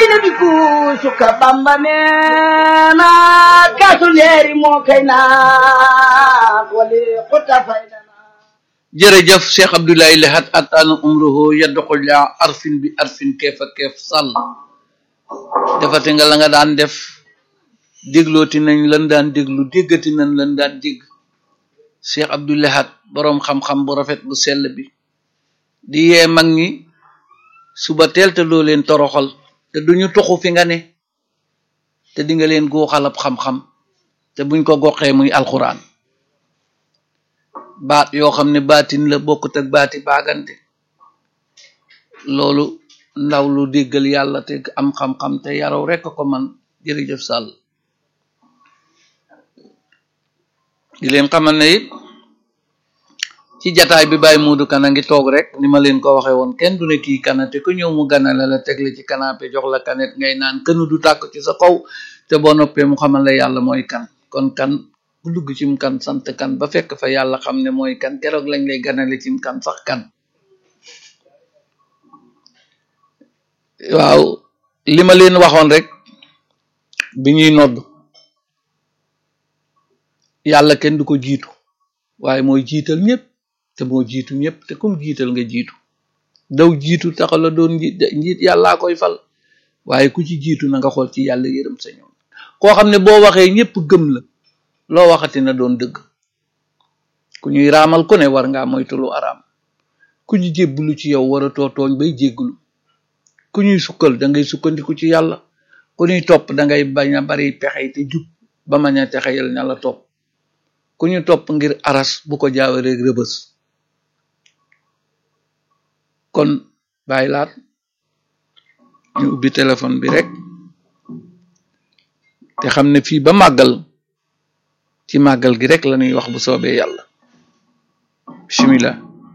diine bi kuusu ka bamba neena kaasu leeri moo kay naa wali xuta faydana jërëjëf Cheikh Abdoulaye Lahat atana umruhu yadduxul ya arfin bi arfin keef ak keef sàll defati nga la nga daan def déglooti nañ lan daan déglu déggati nañ lan daan dégg Cheikh Abdoulaye Lahat boroom xam-xam bu rafet bu sell bi di yee mag ñi suba teel te doo leen toroxal te duñu tuxu fi nga ne te di nga leen góoxalab xam-xam te buñ ko goxee muy alxuraan baat yoo xam ne baatin la bokkut ak baati baagante loolu ndaw lu déggal yàlla te am xam-xam te yaraw rekk ko man jërëjëf sàll di leen xamal ne it ci jataay bi bàyyi muudu kana ngi toog rek ni ma leen ko waxe woon kenn du ne kii kana te ku ñëw mu ganale la teg la ci canapé jox la kanet ngay naan kënu du tàkk ci sa kaw te boo noppee mu xamal la yàlla mooy kan kon kan bu dugg cim kan sant kan ba fekk fa yàlla xam ne mooy kan keroog lañ lay ganale cim kan sax kan waaw li ma leen waxoon rek bi ñuy nodd yàlla kenn du ko jiitu waaye mooy jiital ñëpp te moo jiitu ñëpp te comme jiital nga jiitu daw jiitu taxala doon njiit njiit yàllaa koy fal waaye ku ci jiitu na nga xool ci yàlla yërëm sa ñoom koo xam ne boo waxee ñëpp gëm la loo waxati na doon dëgg ku ñuy raamal ku ne war ngaa moytu lu araam ku ñu jébbulu ci yow war a too tooñ bay jégglu ku ñuy sukkal da ngay sukkandiku ci yàlla ku ñuy topp da ngay bañ a bari pexey te jub ba mañ a texeyal ña la topp ku ñu topp ngir aras bu ko jaawaree rëbës kon bàyyi laat ñu ubbi téléphone bi rek te xam ne fii ba màggal ci màggal gi rek la ñuy wax bu soobee yàlla bismillah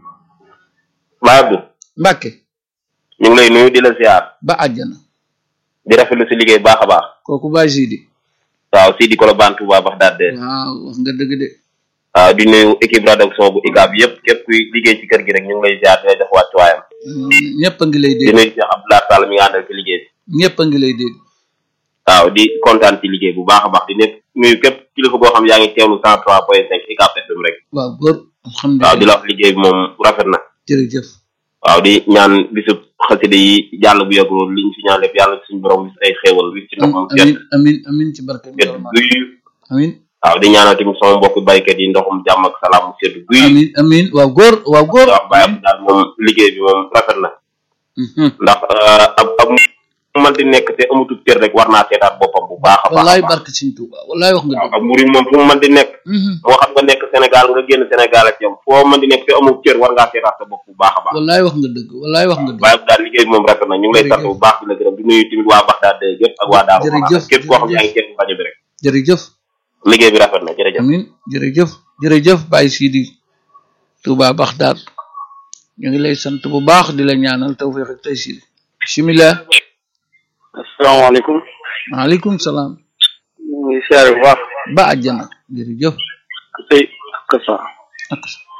Baay Abdu mbàkke ñu ngi lay nuyu di la ziar ba àjjana di rafetlu si liggéey baax a baax kooku bàyyi sidi waaw Sidi Kolobane Touba Baxdaad de waaw wax nga dëgg de waaw di nuyu équipe rédaction bu ICAB bi yëpp képp kuy liggéey ci kër gi rek ñu ngi lay ziar di la jox wàccuwaayam ñëpp a ngi lay di dégg nuyu Cheikh Abdoulaye Sall mi nga àndal ci liggéey bi ñëpp a ngi lay dégg waaw di kontaan ci liggéey bu baax a baax di nekk nuyu képp kilifa boo xam yaa ngi teewlu cent trois point cinq ICAB FM rek waaw góor waaw di alhamdulilah la wax liggéey bi moom rafet na jërëjëf waaw di ñaan bisub xasida yi jàll bu yàggul liñ fi ñaan lépp yàlla suñu borom wis ay xéewal wis ci ndox mu amin set amin amin ci barke bi sedd guy amin waaw di ñaanal tamit sama mbokk baykat yi ndoxum jàmm ak salaam mu sedd guy amin amin waaw góor waaw góor waaw bàyyi daal moom liggéey bi moom rafet na Mhm. ndax ab ab mu man di nekk te amutul cër rek war naa seetaat boppam bu baax a baax wallaay a baax barke Sëñ Tuuba wallaay wax nga waaw dëgg ab murid moom fu mu mën di nekk Mhm. moo xam nga nekk Sénégal nga génn Sénégal ak yow foo mën di nekk te amul cër war ngaa seetaat sa bopp bu baax a baax wallaay wax nga dëgg wallaay wax nga dëgg bàyyi daal liggéey bi moom rafet na ñu ngi lay sant bu baax di la gërëm di nuyu tamit waa Baxdaad yëpp ak waa Daaru Jërëjëf, Manaan képp koo xam ne yaa ngi jërëjëf. teew rajo bi rek jërëjëf liggéey bi rafet na jërëjëf amin jërëjëf jërëjëf Baye Sidi Touba Baxdaad ñu ngi lay sant bu baax di la ñaanal tawfiq ak taysir bismillah asalaamaaleykum maaleykum salaam ñu ngi siyaare bu baax ba àjjana jërëjëf tey ak sa ak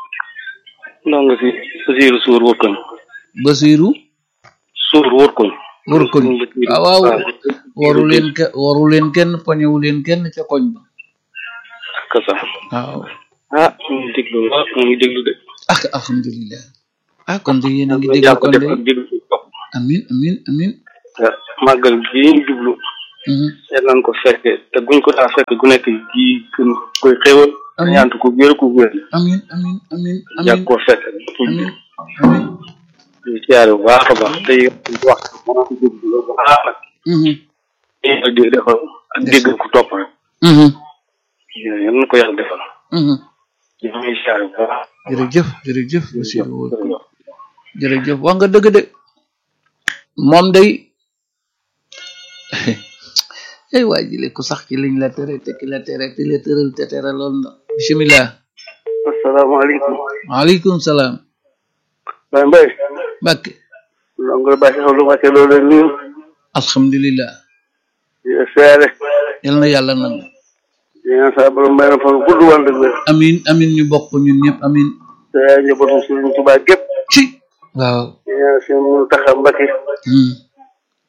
noo nga si Basiiru Suur wërkoñ Basiru Suur wërkoñ wër koñ waaw waaw waru leen ke waru leen kenn poñewu leen kenn ca koñ ba ak sa waaw ah ñu ngi déglu waaw ñu ngi déglu de ak alhamdulillah ah kon de yéen a ngi ñu dégg jàpp kon def de ak déglu ci topp amin amin amin te màggal gii ñu jublu Mhm. seet nañ ko fekke te buñ ko daa fekk gu nekk gii gën koy xéewal Amiin. ñaantu ko wér ko wér amin amin amin yàgg amin koo fekk amin amin ñu siyaare bu baax a baax tey wax mën a ko déglu bu baax nag Mhm. ak di defal ak dégg ko topp rek Mhm. yal na ko yàlla defal Mhm. ñu ngi siyaare bu baax jërëjëf jërëjëf Basiru wër koñ jërëjëf wax nga dëgg de moom day ay waa jile ku sax ci liñ la tere te ki la tere te la tëral te tere lool na bismillah asalaamaaleykum waaleykum salaam Baye Mbaye Mbàkke ndongo Baye Sow lu wàcce loolu leen nuyu alhamdulillah di la siyaare yal na yàlla nangu di ñaan sa borom may na fan gudd wàll dëgg wér amin amin ñu bokk ñun ñëpp amin te njabootu Sëriñ Tuubaa gépp ci waaw di ñaan seen mu taxa Mbacke Hmm.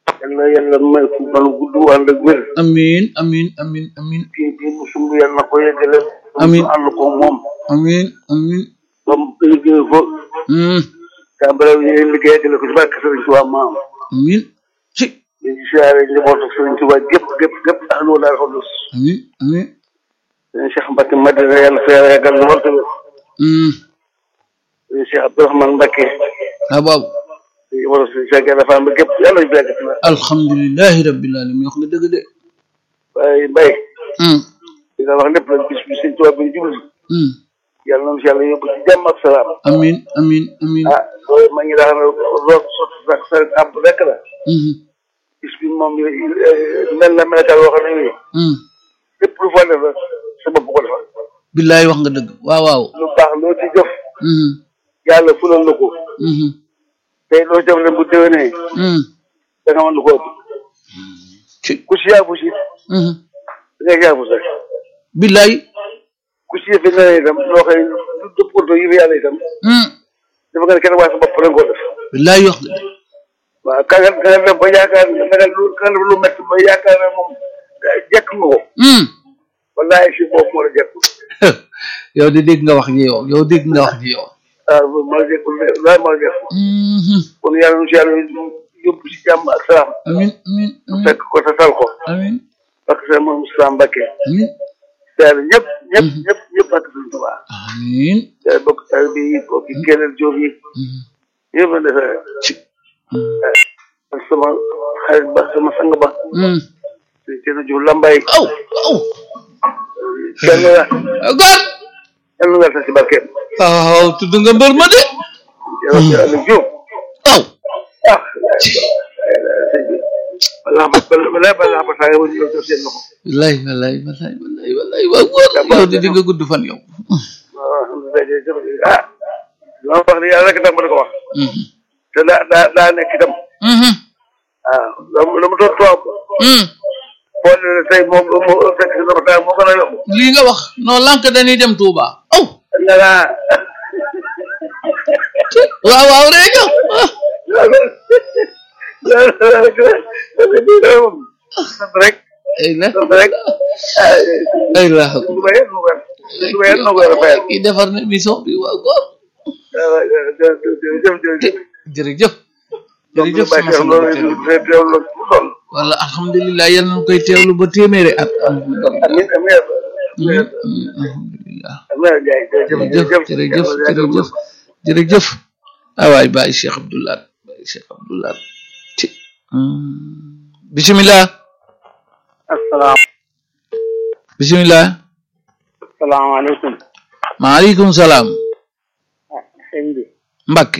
yàlla yàlla may fu fan gudd ànd ak wér amin amin amin amin kii bii mu sumb yàlla na ko yeggale Amiin. mu ànd ko moom amin amin ba mu liggéey ko hmm tàmbale bi ñu liggéey yeggale ko ci barke Sëriñ Tuubaa maam amin ci ñu ngi siyaare njaboot ak Sëriñ Tuubaa gépp gépp gépp ahlu wala xudus amin amin sëriñ Cheikh Mbacke Madina yàlla fa yàlla yàggal lool tamit hmm sëriñ Cheikh Abdourahmane Mbacke ah baabu sëriñ Ibrahima sëriñ Cheikh Yàlla Fall gépp yàlla ñu fi yàgg tamit alhamdulillahi rabbil alamin wax nga dëgg de waaye Mbaye hmm li nga wax lépp nag bis bi Sëriñ Tuubaa bi ñu jublu hmm yàlla na si yàlla yóbbu ci jàmm ak salaam amin amin amin ah loolu ma ngi daa xam ne lool sotti sax sa àbb rek la hmm bis bi moom mel na melakaal woo xam ne nii hmm lépp lu fa def rek sa bopp ko defal billaay wax nga dëgg waaw waaw lu baax loo ci jëf hmm yàlla fulal la ko hmm tey loo ci def leen bu déwénee hmm da nga mën lu ko ëpp ci ku si yaabu si hmm da ngay yaabu sax billaay ku si yëfe na itam loo xëy du dëppoo yi fi yàlla itam hmm dafa nga ne kenn waaye sa bopp la nga ko def billaay wax nga dëgg waaw ka nga ka nga def ba yaakaar ne da nga lu ka nga def lu métti ba yaakaar ne moom jekk nga ko hmm wallaay si boobu moo la jekk yow de dégg nga wax ji yow yow dégg nga wax ji yow waaw moo la jekk wallaay moo la jekk hmm kon yàlla nu si yàlla yóbbu si jàmm ak salaam amin amin amin fekk ko te tal ko amin parce que moom Moustapha Mbacké amin yàlla ñëpp ñëpp ñëpp ñëpp ak suñu Tuubaa amin yàlla bokk taal bi yi bokk keneen jóob yi hmm yëpp a defe ci ak sama xarit ba sama sang ba hmm suñu kenn jóob lambay aw aw kenn la góor kenn nga sa si barkeem waaw tudd nga mbër ma de yàlla si àll jóob aw ah balaa ba balaa balaa ba saa yow yow seen loxo wallaay wallaay wallaay wallaay wallaay waaw góor yow de di nga gudd fan yow waaw alhamdulilah jërëjëf ah li ma wax ni yàlla rek tax ma di ko wax hmm te daa daa daa nekk itam hmm waaw lu lu mu doon toog hmm boo nee tey moom moo fekk si dama taa moo gën a yomb lii nga wax non lank dañuy dem Touba aw nga naa waaw waaw rek yow ah sant rek ay la sant rek ay la lu ma yëg lu ma yëg lu ma yëg lu ma yëg kii defar na émission bi waaw góor jërëjëf jërëjëf jërëjëf jërëjëf Bàyyi sama Cheikh sama loolu teel teewlu mu toll wala alhamdulilah yal nañu koy teewlu ba téeméeri at alhamdulilah amiin amiin alhamdulilah amiin Ndiaye jërëjëf jërëjëf jërëjëf jërëjëf ah waay Baye Cheikh Abdoulaye Baye Cheikh Abdoulaye ci bisimilah asalaam bisimilah asalaamaaleykum maaleykum salaam sëñ bi Mbacke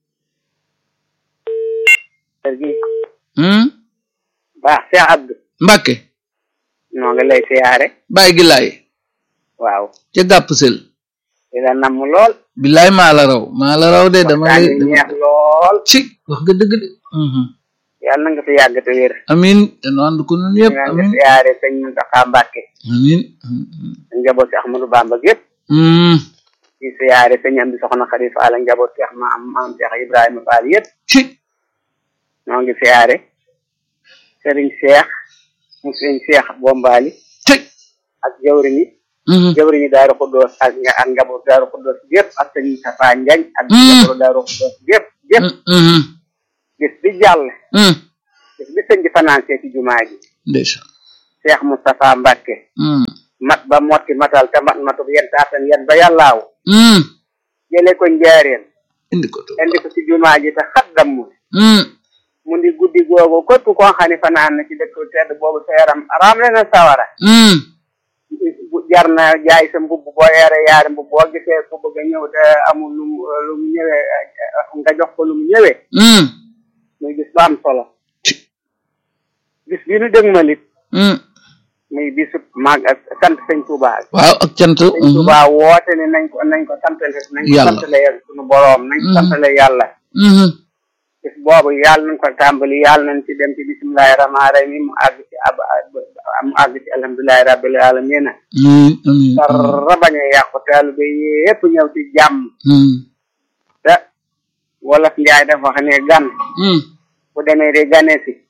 kër gi hmm baax Cheikh Abdou Mbacke noo ngi lay siyaare Baye Gilaay waaw ca gàpp sel di la namm lool bilaay maa la raw maa la raw de dama waxtaan lay yi dama neex lool ci wax nga dëgg de mhm yàlla na nga fi yàgg te wér amin te nu ànd ko nun yëpp nga nga amin siyaare sëñ Mountakha Mbacké amin njaboot si Ahmadou Bamba gépp hmm di siyaare sëñ am di soxna Xadi Faal ak njaboot Cheikh maam maam Cheikh Ibrahima Fall yëpp ci noo ngi siyaare sëriñ Cheikh mu sëriñ Cheikh Bombali ci ak jawriñi mhm jawriñi Daaru Xuddoos ak nga ak njaboot Daaru Xuddoos gépp ak sëñ Tafa Njañ ak Mm. njaboot Daaru Xuddoos gépp gépp mhm bis bi jàll mhm bis bi sëñ bi financé ci jumaa ji ndeysaan Cheikh Moustapha Mbacké mhm mat ba motti matal te mat matub yen taatan yen ba yàllaaw mhm jële ko njaareen indi ko to indi ko ci jumaa ji te xaddam mu mhm mu di guddi googu képp koo xam ne fanaan na ci dëkk tedd boobu sa yaram raam le na sawara mhm bu jar na jaay sa mbubb boo yore yaari mbubb boo gisee ku bëgg a ñëw te amul lu mu lu mu ñëwee nga jox ko lu mu ñëwee mhm muy bis bu am solo ci bis bi nu dëgmalit mhm muy bisu mag ak sant sëñ Touba waaw ak cant sëñ mhm Touba woote ne nañ ko nañ ko santale nañ ko Yàlla. santale sunu boroom nañ ko Mhm. santale yàlla mhm bis boobu yàlla nañ ko tàmbali yàlla nañ ci dem ci bisimilahi rahmaani rahim mu àgg ci ab mu àgg ci alhamdulilahi rabbil alamin amin amin dara bañ a yàqu taalibe yépp ñëw ci jàmm mhm te wolof njaay dafa wax ne gan mhm bu demee di gane si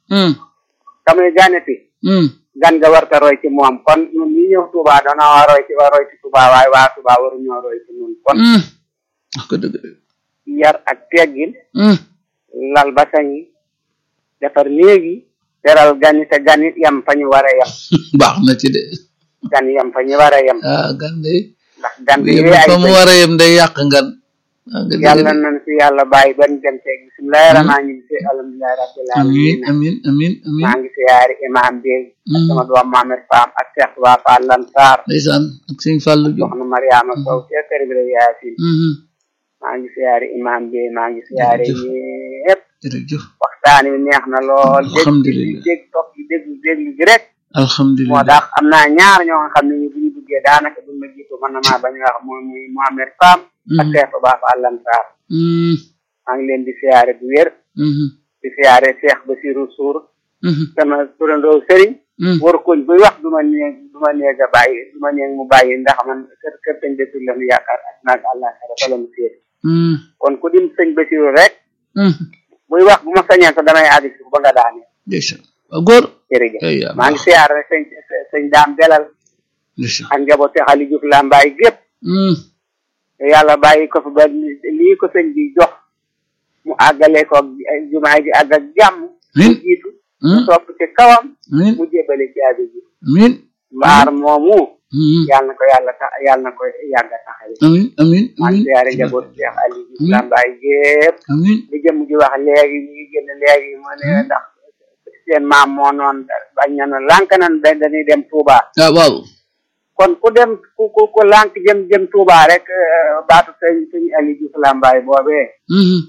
mm kamuy ganeti mm gan nga warta roy ci moom kon ñun ñi ñëw Touba dana waa roy ci waa roy ci Touba waaye waa Touba waru ñoo roy ci ñun kon mm wax ko dëgg de yar ak teggin mm lal basañ yi defar néeg yi teral gan yi te gan yi yem fa ñu war a yem baax na ci de gan yi yem fa ñu war a yem ah gan de ndax gan bi yem yee ay fa mu bëñ war a yem day yàq ngan ah nga dëgg yàlla de nañ fi yàlla bàyyi ban dem teeg bisimilahi rahmaani rahim alhamdulilahi rabbil amin alamin amin amin amin maa ngi siyaari imam bi ak Mm. sama doom Mohamed Fam ak Cheikh Touba Fall Lansar ndeysaan ak sëñ Fallou Diop soxna Mariama Sow ca kër bi la yaasin mhm maa ngi siyaari imam bi maa ngi siyaari Jërëjëf. ñëpp jërëjëf waxtaan wi neex na lool dégg Alhamdulillah. dégg topp yi dégg dégg gi rek moo alhamdulilah tax am naa ñaar ñoo nga xam ne ñu bu ñu duggee daanaka duñ ma jiitu mën na maa bañ a wax moom muy Mohamed Fam ak Mhm. Cheikh Touba Fall Lansar mm maa ngi leen di siyaare bu wér mhm di siyaare Cheikh Basirou Sour mhm sama turandoo sëriñ mm war koñ buy wax du ma neeg du ma neeg a bàyyi du ma neeg mu bàyyi ndax man kër kër sëñ Basiru la ñu yaakaar ak naag àllaaxira fa la mu séet mm kon ku dim sëñ Basiru rek mhm buy wax bu ma sañeen sax damay àgg si ba nga daane ndeysaan waaw góor jërëjëf ay yaa maa ngi baax siyaare sëñ sëñ daam belal ndeysaan ak njaboot si xali Juuf Lambaay gépp mm te yàlla bàyyi ko fi ba lii ko sëñ bi jox mu àggale ko ak jumaa ji àgg ak jàmm mu Amin. jiitu mu mm topp ci kawam amin mu jébale caabi ji amin mbaar moomu mm yàlla na ko yàlla tax yàlla na ko yàgg a taxawee amin amin maa ngi amin siyaare njaboot Cheikh Ali Diouf Amiin. Lambaay gépp amin li jëm ji wax léegi ñu ngi génn léegi mu ne ndax seen maam moo noon bañ na nu lànk nan da dañuy dem Touba ah waaw kon ku dem ku ku ku lànk jëm jëm Touba rek eh, baatu sëñ sëñ Ali Diouf Lambaay boobee mhm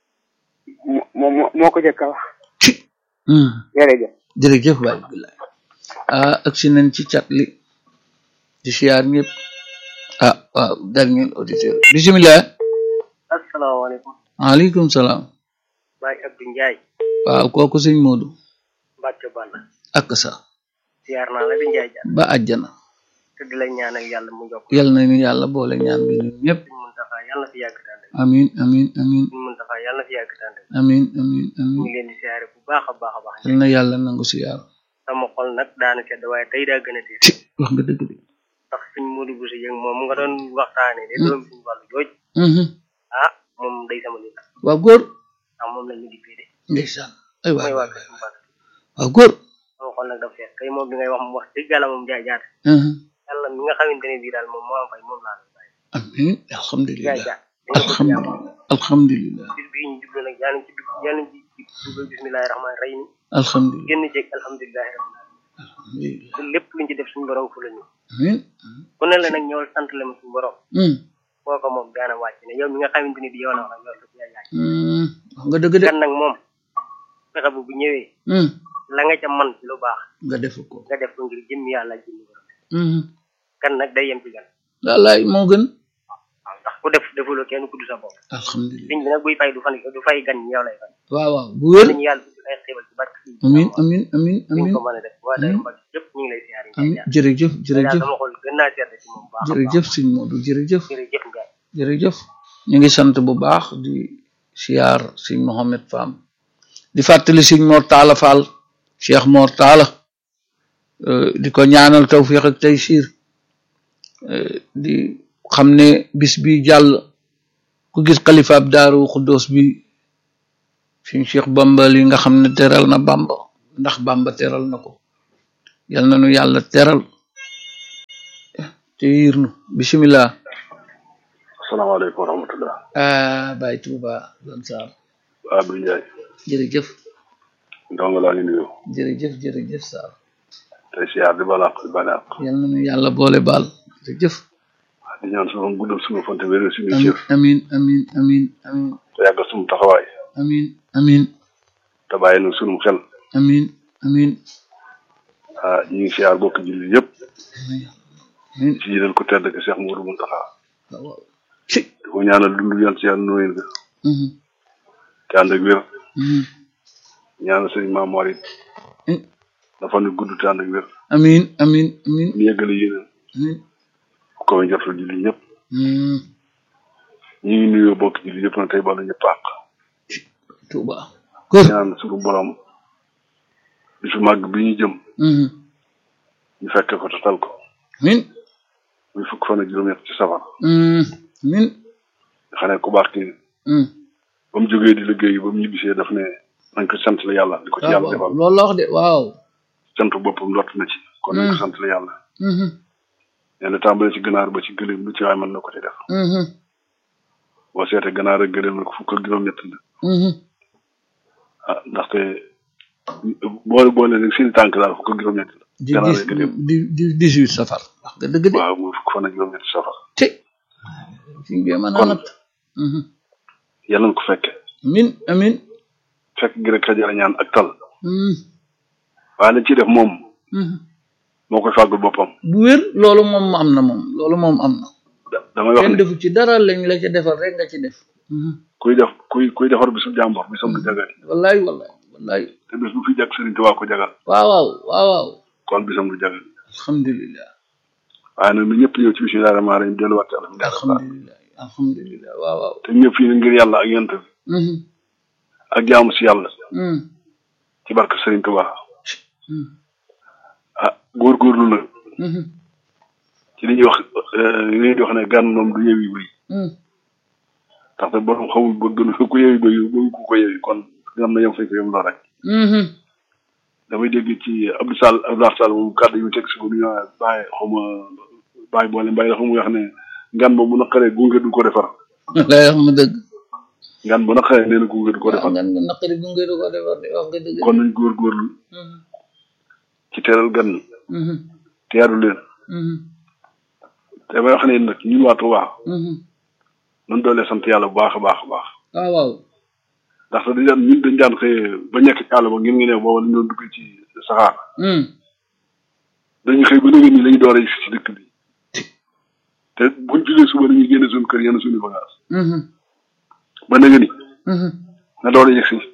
moo moo moo ko jëkk a wax ci mm jërëjëf jërëjëf waay billaay ah ak si nañ ci cat li di siyaar ñëpp ah waaw dernier auditeur bisimilah asalaamaaleykum waaleykum salaam Baye Abdou Ndiaye waaw kooku sëñ Modou Mbacke Balla ak sa siyaar naa la di Ndiaye Dia ba àjjana te di la ñaanal yàlla mu jokk yal na ni yàlla boole ñaan bi ñun ñëpp Sëñ Muntaxa yàlla na fi yàgg tànde amin amin amin Sëñ Muntaxa yàlla na fi yàgg tànde amin amin ñu amin ngi leen di siyaare bu baax a baax a baax yal na yàlla nangu siyaar sama xol nag daana sedd waaye tey daa gën a tiit ci wax nga dëgg de ndax suñ Modou Bousso Dieng moom mu nga doon waxtaane de doom suñu wàllu jooj mhm ah moom day sama nit waaw góor ndax moom lañ ñu dippee de ndeysaan ay waay mooy waa waay kër suñu Mbàkke waaw góor sama xol nag dafa fees tey moom bi ngay wax mu wax dëgg yàlla moom jaay jaate mhm yàlla mi nga xamante ne bii daal moom moo am fay moom laa lay bàyyi amin jaay alhamdulilah jaat dañ ko bëgg yàlla alhamdulilah alhamdulilah bis bii ñu jublu nag yàlla ci dugg yàlla ci dugal bismillahi rahmaani rahim alhamdulilah génn ceeg alhamdulilahi rabbil alamin alhamdulilah te lépp luñ ci def suñu borom fu la ñu amin ku ne la nag ñëwal sant la ma suñu borom mm koo ko moom daana wàcc ne yow mi nga xamante ne bii yow la wax yow sa yaay yaay mm wax nga dëgg de kan nag moom fexe bu bu ñëwee mm la nga ca man ci lu baax nga def ko nga def ko ngir jëmm yàlla jëmm borom mhm kan nag day yem ci gan wallaay moo gën waaw ndax ku def defuloo kenn ku du sa bopp alhamdulilah liñ bi nag buy fay du fan du fay gan ñi yow lay fay waaw waaw bu wér nañu yàlla usul ay xéewal ci barke si amin amin amin ñu amin ko mën a def waa Daaru Mbàkke yëpp ñu ngi lay siyaare amin Ndiaye jërëjëf Ndiaye jërëjëf sama xol gën naa sedd ci moom bu baax a baax. jërëjëf sëñ Modou jërëjëf jërëjëf Ndiaye jërëjëf ñu ngi sant bu baax di siyaar sëñ Mohamed Fam di fàttali sëñ Mor Talla Fall Cheikh Mor Talla euh, di ko ñaanal tawfiq ak taysir euh, di xam ne bis bi jàll ku gis xalifaab daaru xuddoos bi suñ Cheikh Bamba li nga xam ne teral na Bamba ndax Bamba teral na ko yal na nu yàlla teral te yiir nu bismillah asalaamaaleykum wa rahmatullah ah Baye Touba Lan Sarr Abdou Ndiaye jërëjëf ndongo laa ngi nuyu jërëjëf jërëjëf Sarr tey siyaar di balaq di balaq yal na nu yàlla boole baal jërëjëf di ñaan sunu guddal sunu fante wéral suñu amin cër amin amin amin amin te yàggal sunu taxawaay amin amin te bàyyi nu sunu xel amin amin ah ñu ngi siyaar bokk jullit yëpp amin ci jiital ko tedd ke Cheikh Mourou Mountakha waaw waaw ci di ko ñaanal dund yan si yàlla nuyu nga mhm te ànd ak wér mhm ñaanal sëriñ Maam Mor it eh, dafa nu gudd te ànd ak wér amin amin amin ñu yeggale yéeneen amin ku ko njortul jullit ñëpp mhm ñu ngi nuyoo bokk jullit yëpp na tey balu ñëpp àq Touba kër ñaan sunu borom bisu màgg bi ñu jëm mhm ñu fekke ko te tal ko min muy fukk fan ak juróom-ñett ci safar mhm min nga xam ne ku baax ki mhm ba mu jógee di liggéey ba mu ñibbisee daf ne nañ ko sant la yàlla di ko ci yàlla defal loolu la wax de waaw sant boppam lott na ci kon nañ ko sant la yàlla mhm nee na tàmbale ci ganaar ba ci gëléem lu ci waay mën na ko ci def mhm boo seetee ganaar ak gëléem nag fukk ak juróom-ñett la mhm ah ndaxte boole boole rek seen tànk daal fukk ak juróom-ñett la di ganaar dix ak gëléem di di dix-huit safar wax nga dëgg de waaw muy fukk fan ak juróom-ñett ci safar te fi bi mën a Kon- natt mhm yàlla na ko fekke amin amin fekk gi rek xajara ñaan ak tal mhm waaye lañ ciy def moom mhm moo koy fàggul boppam bu wér loolu moom am na moom loolu moom am na da- damay wax kenn ne defu ci dara lañ la ca defal rek nga ci def mhm kuy def kuy kuy defar bisu jàmbor bisam du jagal wallaay wallaay wallaay te bis bu fi jag Sëriñ Tuubaa ko jagal waaw waaw waaw waaw kon bisam du jagal alhamdulilah waaye nag na ñëpp ñëw ci bisimilah rahmaani rahiim delluwaat ci alhamdulilah alhamdulilah alhamdulilah waaw waaw te ñëpp fii ngir yàlla ak yonent bi mhm ak jaamu si yàlla mhm ci barke Sëriñ Tuubaa mhm ah góorgóorlu nag mhm ci li ñuy wax li ñuy wax ne gan moom du yewi bëy mhm ndaxte borom xamul ba gën ku yewi bëy bëgg ku ko yewi kon am na yem fay ko yem loo rek mhm damay dégg ci Abdou Sall Abdou Sall moom kàddu yu teg si ko du ñu bàyyi xaw ma bàyyi boole mbay dafa muy wax ne ngan ba bu naqaree gunge du ko defar lay wax mu dëgg ngan bu naqaree nee na gunge du ko waaw defar nga nga naqari gunge du ko defar de wax nga dëgg kon nañ góorgóorlu mhm ci teeral gan ñi mhm teeru leen mhm te may wax ne nag ñun waa Touba mhm nañ doole sant yàlla bu baax a baax a baax waaw waaw ndaxte dañ daan ñun dañ daan xëyee ba nekk ci àll ba ngeen ngi ne booba dañ doon dugg ci saxaar mhm dañuy xëy ba léegi nii lañu door a yegg ci dëkk bi te buñ julee suba dañuy génne suñu kër yenn suñu bagage mhm ba léegi ni mhm nga door a yegg si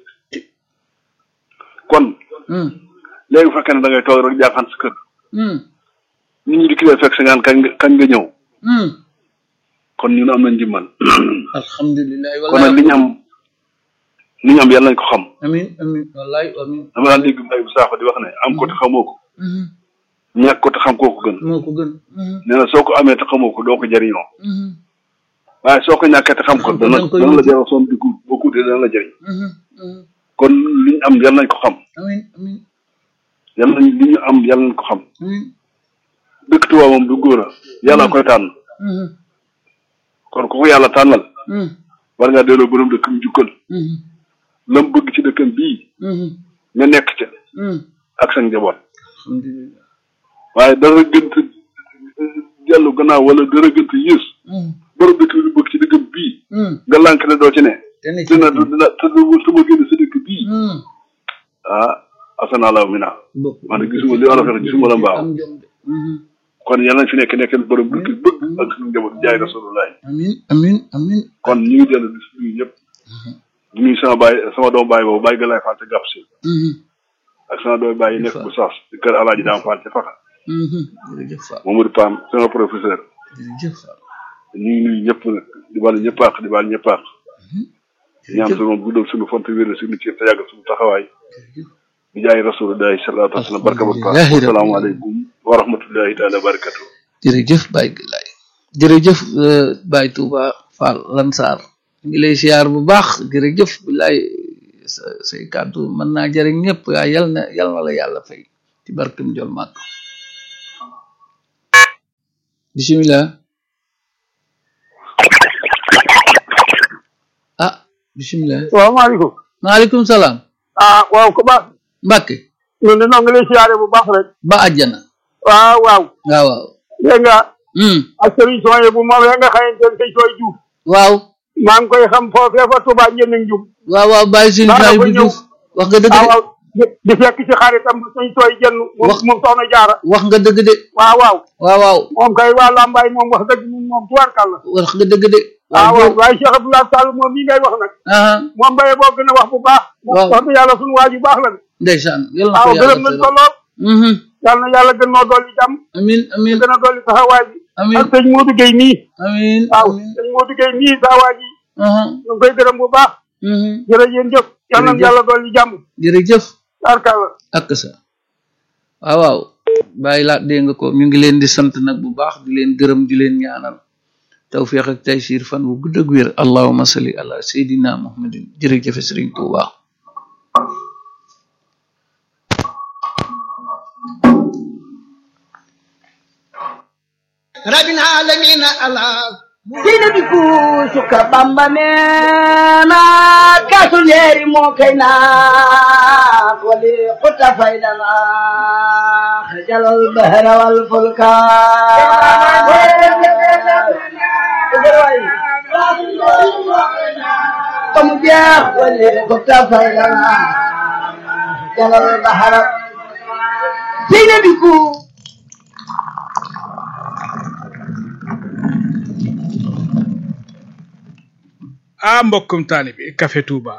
kon mhm léegi bu fekkee ne da ngay toog rek jaaxaan sa kër mhm nit ñi di kilee fekk sa ngaan kañ nga kañ nga ñëw mhm kon ñun am nañ njimmal alhamdulilah kon nag li ñu am li ñu am yàlla nañ ko xam amin amin wallaay amin dama daan dégg mbay bu saako di wax ne am ko te xamoo ko mhm ñàkk ko te xam koo ko gën moo ko gën mhm nee na soo ko amee te xamoo ko doo ko jëriñoo mhm waaye soo ko ñàkkee te xam ko dana danga koy dana la wuti. jaral soon dugg boo ko utee dana la jëriñ mhm mhm kon li ñu am yàlla nañ ko xam amin amin yàlla nañ li ñu am yàlla nañ ko xam amin dëkk Tuubaa moom du góor a yàlla koy tànn mhm kon ku ko yàlla tànnal mhm war ngaa delloo borom dëkkam jukkal mhm lam bëgg ci dëkkam bii mhm nga nekk ca mhm ak sa njaboot alhamdulilah waaye dara gënt dellu gannaaw wala dara gënt yées mhm borom dëkk bi lu bëgg ci dëkkam bii mhm nga lànk ne doo ci ne te ne ci dina dina te du sama génn sa dëkk bii mhm ah asanaalaaw mi naa bokk man de gisuma li olof wax gisuma la mbaaw am jom de mhm kon yàlla nañ fi nekk nekkal borom dëkk bi bëgg ak suñu njaboot jaay rasulullah amin amin amin kon ñu ngi dellu di nuyu ñëpp di nuyu sama baay sama doom baay boobu baay galaay faal ca gàpp si mhm ak sama doom baay yi nekk bu saas ci kër alaaji daam faal ca faxa mhm jërëjëf Fall Mamadou Pam sama professeur jërëjëf Fall ñu ngi nuyu ñëpp nag di baal ñëpp àq di baal ñëpp àq ñaan jërëjëf sunu moom guddal suñu font wér suñu cër te yàgg suñu taxawaay jërëjëf di jaay rasulullahi sallallahu alayhi wa sallam barka barka Alhamdulillahi rabbil asalaamaaleykum wa rahmatullahi taala barakatu jërëjëf Baye Galaye jërëjëf euh, Baye Touba Fall Lansar ngi lay siyaar bu baax jërëjëf bilaay sa say kàddu mën naa jëriñ ñëpp waaye yal na yal na la yàlla fay ci barkem jol màkk bisimilah ah bisimilah salaamaaleykum maaleykum salaam ah waaw ko baax Mbàkke ñun de noo ngi lay siyaare bu baax rek ba àjjana waaw waaw waaw waaw dégg nga hmm ak sëriñ sooye bu moom ya nga xamante ne sëñ sooy juuf waaw maa ngi koy xam foofee fa Tuubaa njënd njub waaw waaw bàyyi suñu Daa bàyyi dafa bu ñëw. juuf wax nga dëgg waaw de waaw di di fekk ci xaritam sëñ sooy jënn moom Wax- moom soxna jaara wax nga dëgg de waaw waaw waaw waaw moom kay waa Lambaay moom wax dëgg moom moom tubaarkàlla wax nga dëgg de waaw waaw waaw waaye Cheikh Abdoulaye Sall moom mii ngay wax nag aha moom baye boo gën a wax bu baax Waaw. wax dëgg yàlla suñu waa ju baax la de ndeysaan yal na ko waaw yàlla gërëm nañ ko teral. lool Mhm. yàlla na yàlla gën noo dolli jàmm amin amin gën a dolli taxawaay bi amin ak sëñ Modou Gueye mii amin waaw amin sëñ Modou Gueye mii saa waa ji aha ñu ngi koy gërëm bu baax mhm. jërëjëf jëf yal na Jërëjëf. yàlla dolli jàmm jërëjëf tarkalla ak sa waaw waaw bàyyi laat dégg nga ko ñu ngi leen di sant nag bu baax di leen gërëm di leen ñaanal tawfiq ak taysir fan bu gudd ak wér allahuma salli ala sayidina muhammadin jërëjëfe sëriñ Tuuba rabbil aalamiina allah sina bi kuusuka bamba neena kaasu leeri moo kay naa wali xutta faydana xajalal bahra wal fulka comme jeex wali xutta faydana xajalal bahra sina bi ku ah mbokkum taalibi Café Touba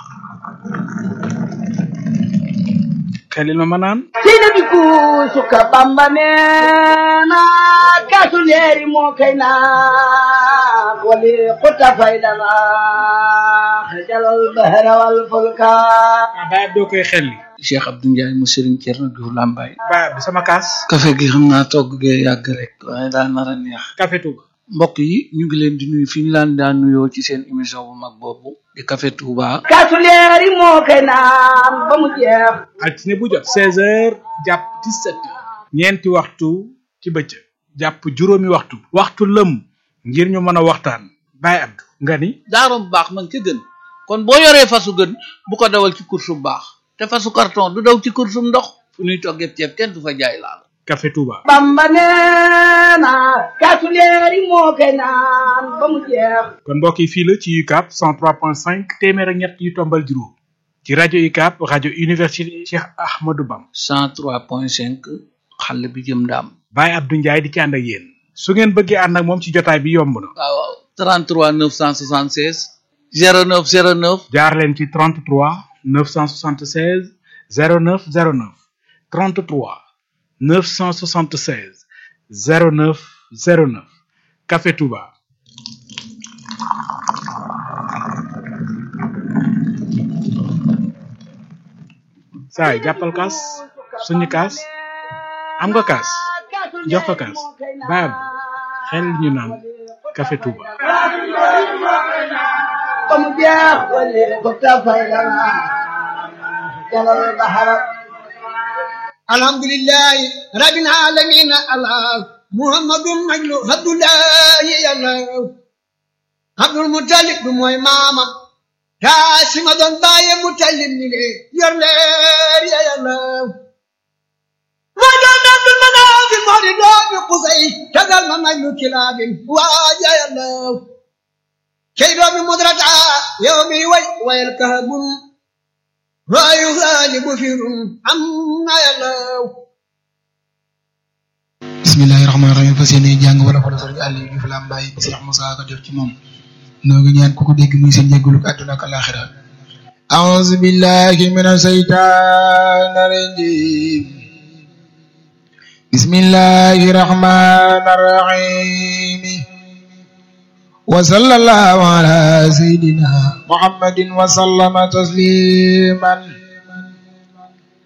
xelil ma ma naan sina bi kuusuka bamba neena kaasu leeri moo kay naa wali xutta faydana xajalal bahra wal fulka ah baay doo koy xelli Cheikh Abdou Ndiaye mu sëriñ Cerno Diouf Lambaye baay bi sama kaas kafe gi xam naa togg gee yàgg rek waaye daa nar a neex Café Touba mbokk yi ñu ngi leen di nuyu fi ñu laan daan nuyoo ci seen émission bu mag boobu di Café Touba kaasu leeri moo kay naan ba mu jeex altine bu jot seize heures jàpp dix-sept heures ñeenti waxtu ci bëccëg jàpp juróomi waxtu waxtu lëm ngir ñu mën a waxtaan baay Abdou nga ni daarom baax man ca gën kon boo yoree fasu gën bu ko dawal ci course bu baax te fasu carton du daw ci course bu ndox fu ñuy toggee ceeb kenn du fa jaay laal Café Touba bamba neena kaasu leeri moo kay naan ba mu jeex kon mbokk yi fii la ci UCAB 103.5 téeméer ak ñett yu tombal juróom ci rajo UCAB rajo université Cheikh Ahmadou Bam 103.5 xàll bi jëm ndaam Baye Abdou Ndiaye di ci ànd ak yéen su ngeen bëggee ànd ak moom ci jotaay bi yomb na waaw waaw 33 976 09 09 jaar leen ci 33 976 09 09 33 976 09 09 Café Touba saay jàppal kaas suñu kaas am nga kaas jox ko kaas baab xel ñu naan Café Touba ba mu jeex wali xutta faydana xajalal bahra alhamdulillahi rabbil alamin allah muhammadun najlu abdullahi yàlla abdul mutalib du mooy maama taasima doon bàyye mutalib ni le yor leer ya yàlla moo doon abdul manaafi moo di doomi qusay tagal ma najlu kilaabin waaja yàlla kay doomi mudrata yow mi way wayal kahabun waayu xaalibu firun am na yàlla bismillahi rahmaani rahim fas yéene jàng wala fa la sëriñ Aliou Diouf Lambaye bi Cheikh Moussa ko def ci moom noo ngi ñaan ku ko dégg muy seen jégalu àdduna ak alaxira أعوذ بالله من الشيطان الرجيم بسم الله الرحمن الرحيم وصلى الله على سيدنا محمد وسلم تسليما